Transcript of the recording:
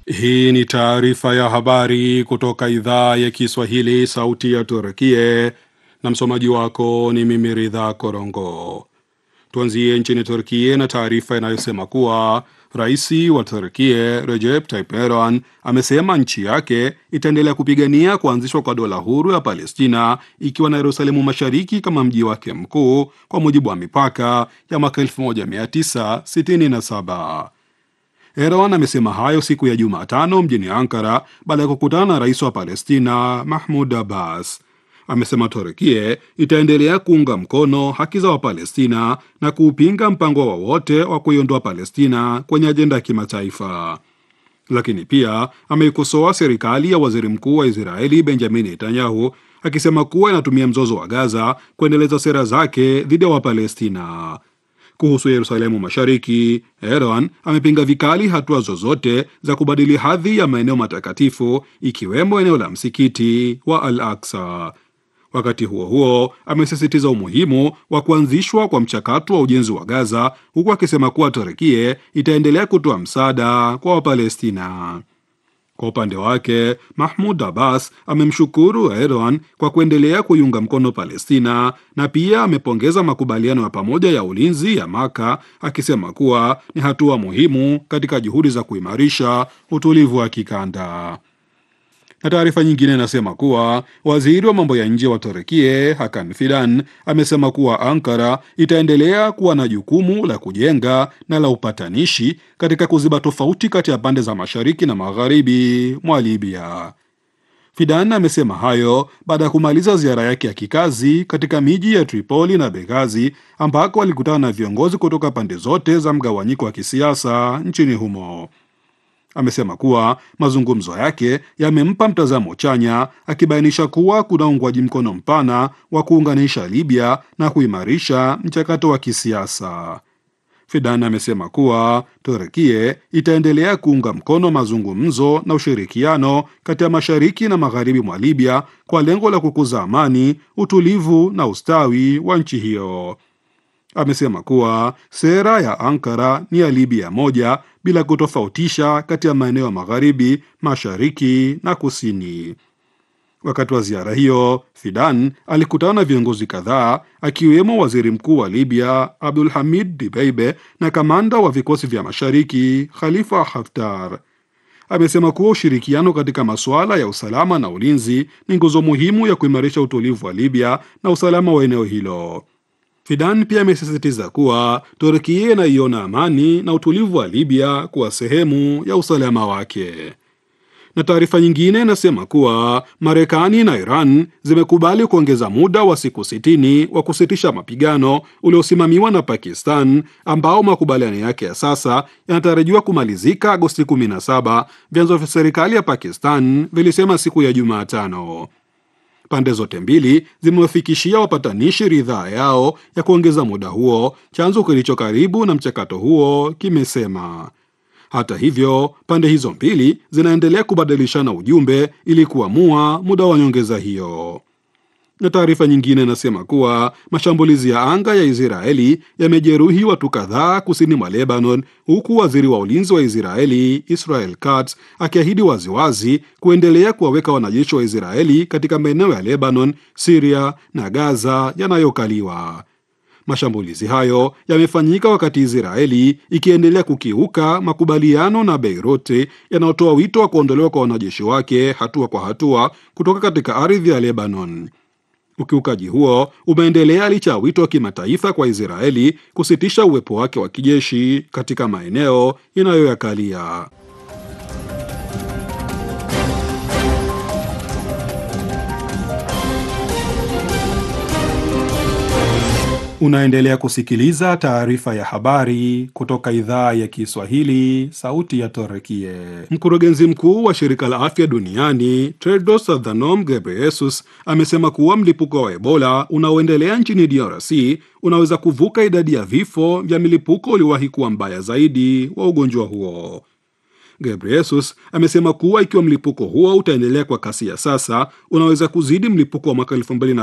Hii ni taarifa ya habari kutoka idhaa ya Kiswahili, sauti ya Turkie, na msomaji wako ni mimi Ridha Korongo. Tuanzie nchini Turkie na taarifa inayosema kuwa rais wa Turkie Recep Tayyip Erdogan amesema nchi yake itaendelea kupigania kuanzishwa kwa dola huru ya Palestina ikiwa na Yerusalemu Mashariki kama mji wake mkuu kwa mujibu wa mipaka ya mwaka 1967. Erdogan amesema hayo siku ya Jumatano mjini Ankara baada ya kukutana na rais wa Palestina Mahmud Abbas. Amesema Turkie itaendelea kuunga mkono haki za Wapalestina na kuupinga mpango wowote wa, wa kuiondoa Palestina kwenye ajenda ya kimataifa. Lakini pia ameikosoa serikali ya waziri mkuu wa Israeli Benjamin Netanyahu akisema kuwa inatumia mzozo wa Gaza kuendeleza sera zake dhidi ya Wapalestina. Kuhusu Yerusalemu Mashariki, Erdogan amepinga vikali hatua zozote za kubadili hadhi ya maeneo matakatifu ikiwemo eneo la msikiti wa Al Aksa. Wakati huo huo, amesisitiza umuhimu wa kuanzishwa kwa mchakato wa ujenzi wa Gaza, huku akisema kuwa Turkie itaendelea kutoa msaada kwa Wapalestina. Kwa upande wake Mahmud Abbas amemshukuru Erdogan kwa kuendelea kuiunga mkono Palestina na pia amepongeza makubaliano ya pamoja ya ulinzi ya Maka akisema kuwa ni hatua muhimu katika juhudi za kuimarisha utulivu wa kikanda. Na taarifa nyingine inasema kuwa waziri wa mambo ya nje wa Turkie Hakan Fidan amesema kuwa Ankara itaendelea kuwa na jukumu la kujenga na la upatanishi katika kuziba tofauti kati ya pande za mashariki na magharibi mwa Libya. Fidan amesema hayo baada ya kumaliza ziara yake ya kikazi katika miji ya Tripoli na Benghazi ambako alikutana na viongozi kutoka pande zote za mgawanyiko wa kisiasa nchini humo. Amesema kuwa mazungumzo yake yamempa mtazamo chanya, akibainisha kuwa kuna uungwaji mkono mpana wa kuunganisha Libya na kuimarisha mchakato wa kisiasa. Fidan amesema kuwa Turkie itaendelea kuunga mkono mazungumzo na ushirikiano kati ya mashariki na magharibi mwa Libya kwa lengo la kukuza amani, utulivu na ustawi wa nchi hiyo. Amesema kuwa sera ya Ankara ni ya Libya moja bila kutofautisha kati ya maeneo ya magharibi, mashariki na kusini. Wakati wa ziara hiyo, Fidan alikutana na viongozi kadhaa akiwemo waziri mkuu wa Libya Abdul Hamid Dibeibe na kamanda wa vikosi vya mashariki Khalifa Haftar. Amesema kuwa ushirikiano katika masuala ya usalama na ulinzi ni nguzo muhimu ya kuimarisha utulivu wa Libya na usalama wa eneo hilo. Fidan pia amesisitiza kuwa Turkia inaiona amani na utulivu wa Libya kuwa sehemu ya usalama wake. Na taarifa nyingine inasema kuwa Marekani na Iran zimekubali kuongeza muda wa siku sitini wa kusitisha mapigano uliosimamiwa na Pakistan, ambao makubaliano yake ya sasa yanatarajiwa kumalizika Agosti 17, vyanzo vya serikali ya Pakistan vilisema siku ya Jumatano. Pande zote mbili zimewafikishia wapatanishi ridhaa yao ya kuongeza muda huo, chanzo kilicho karibu na mchakato huo kimesema. Hata hivyo, pande hizo mbili zinaendelea kubadilishana ujumbe ili kuamua muda wa nyongeza hiyo. Na taarifa nyingine inasema kuwa mashambulizi ya anga ya Israeli yamejeruhi watu kadhaa kusini mwa Lebanon, huku waziri wa ulinzi wa Israeli Israel Katz akiahidi waziwazi kuendelea kuwaweka wanajeshi wa Israeli katika maeneo ya Lebanon, Siria na Gaza yanayokaliwa. Mashambulizi hayo yamefanyika wakati Israeli ikiendelea kukiuka makubaliano na Beirut yanayotoa wito wa kuondolewa kwa wanajeshi wake hatua kwa hatua kutoka katika ardhi ya Lebanon. Ukiukaji huo umeendelea licha ya wito wa kimataifa kwa Israeli kusitisha uwepo wake wa kijeshi katika maeneo inayoyakalia. Unaendelea kusikiliza taarifa ya habari kutoka idhaa ya Kiswahili, sauti ya Torekie. Mkurugenzi mkuu wa shirika la afya duniani Tedros Adhanom Ghebreyesus amesema kuwa mlipuko wa Ebola unaoendelea nchini DRC unaweza kuvuka idadi ya vifo vya milipuko uliowahi kuwa mbaya zaidi wa ugonjwa huo. Ghebreyesus amesema kuwa ikiwa mlipuko huo utaendelea kwa kasi ya sasa, unaweza kuzidi mlipuko wa mwaka